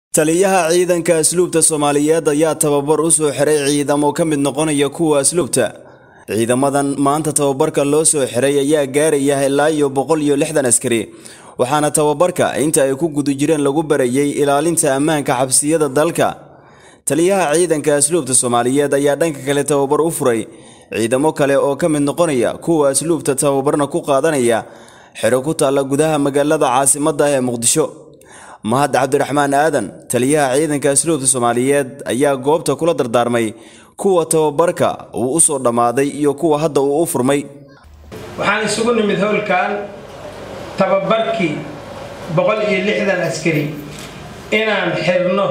taliyaha ciidanka asluubta soomaaliyeed ayaa tababar u soo xiray ciidamo ka mid noqonaya kuwa asluubta ciidamadan maanta tababarka loo soo xiray ayaa gaaraya ilaa iyo boqol iyo lixdan askari waxaana tababarka inta ay ku guda jireen lagu barayay ilaalinta ammaanka xabsiyada dalka taliyaha ciidanka asluubta soomaaliyeed ayaa dhanka kale tababar u furay ciidamo kale oo ka mid noqonaya kuwa asluubta tababarna ku qaadanaya xero ku taalla gudaha magaalada caasimadda ee muqdisho mahad cabdiraxmaan aadan taliyaha ciidanka asluubta soomaaliyeed ayaa goobta kula dardaarmay kuwa tababarka uu u soo dhammaaday iyo kuwa hadda uu u furmay waxaan isugu nimid howlkan tababarkii boqol iyo lixdan askari inaan xirno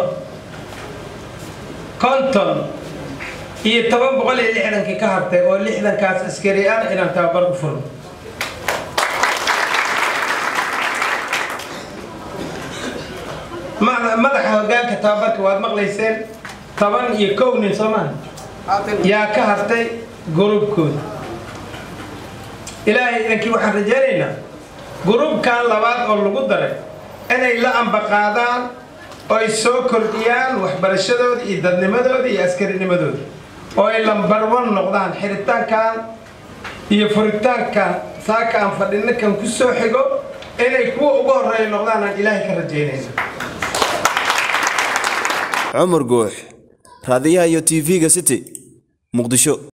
konton iyo toban boqol iyo lixdankii ka hartay oo lixdankaas askari ah inaan tababar u furno madaxa hogaanka tababarka waad maqlayseen toban iyo kow nin soomaa yaa ka hartay gurubkooda ilaahay idankii waxaan rajaynaynaa gurubkan labaad oo lagu daray inay la ambaqaadaan oo ay soo kordhiyaan waxbarashadooda iyo dadnimadooda iyo askarinimadooda oo ay lambarwan noqdaan xiritaankan iyo furitaankan saaka aan fadhinakan ku soo xigo inay kuwa ugu horeeya noqdaan aan ilaahay ka rajaynayna cumar guux raadiyaha iyo tv-ga city muqdisho